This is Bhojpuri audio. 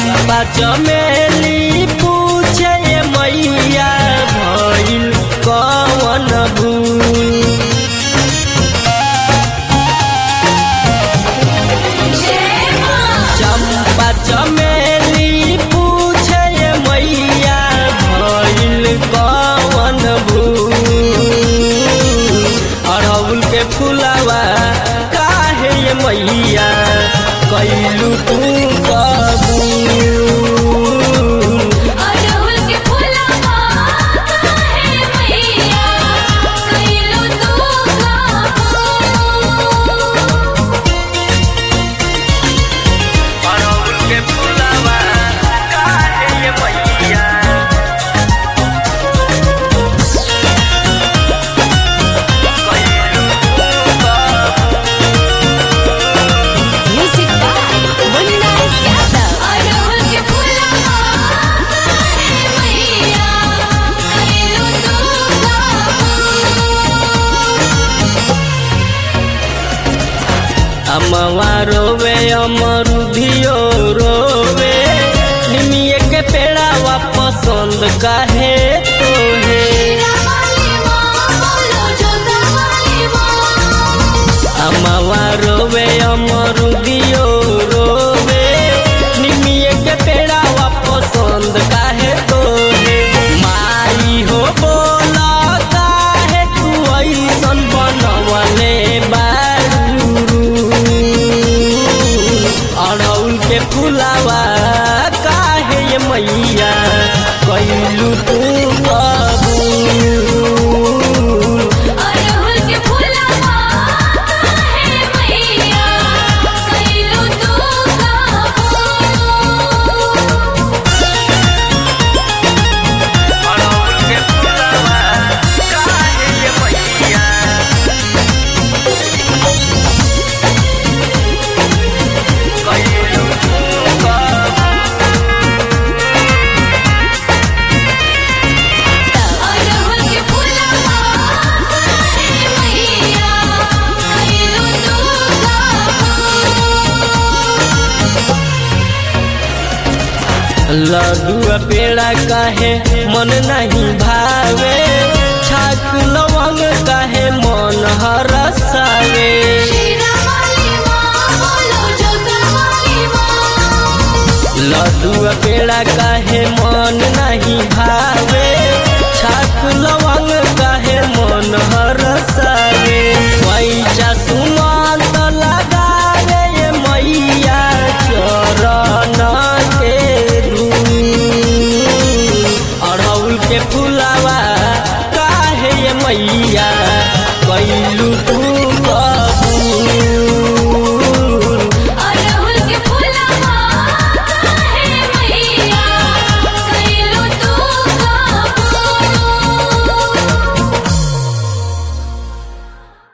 चंपा चमेली पूछे ये मैया भइल कवन भूल चंपा चमेली पूछे ये मैया भइल कवन भूल अड़हुल के फुलावा काहे ये मैया कैलू तू कबूल अड़हुल के फुलवा काहे मैया कइलू तू कबूल अड़हुल के फुलावा काहे ये मैया कैलू तू म्यूजिक बाय मुन्ना यादव अड़हुल के फुलवा काहे मैया कइलू तू कबूल अमवा रोवे अमरुधियो रोवे निमिये के पेड़ावा पसंद काहे तोहे वाली माँ बोलो जोता वाली माँ अमवा रोवे अमरुधियो रोवे निमिये के पेड़ावा पसंद काहे तोहे माई हो बोला काहे तू ऐसन बनवले बारू अड़हुल के फुलावा काहे ये मैया कैलू तू कबूल अड़हुल के फुलवा काहे मैया कइलू तू कबूल अड़हुल के फुलावा काहे ये मैया कैलू तू कबूल अड़हुल के फुलवा काहे मैया कइलू तू कबूल लड्डू पेड़ा काहे मन नहीं भावे छाक लवंग काहे मन हरसावे शीरा वाली माँ बोलो जोता वाली माँ लड्डू पेड़ा काहे मन नहीं भावे छाक लवंग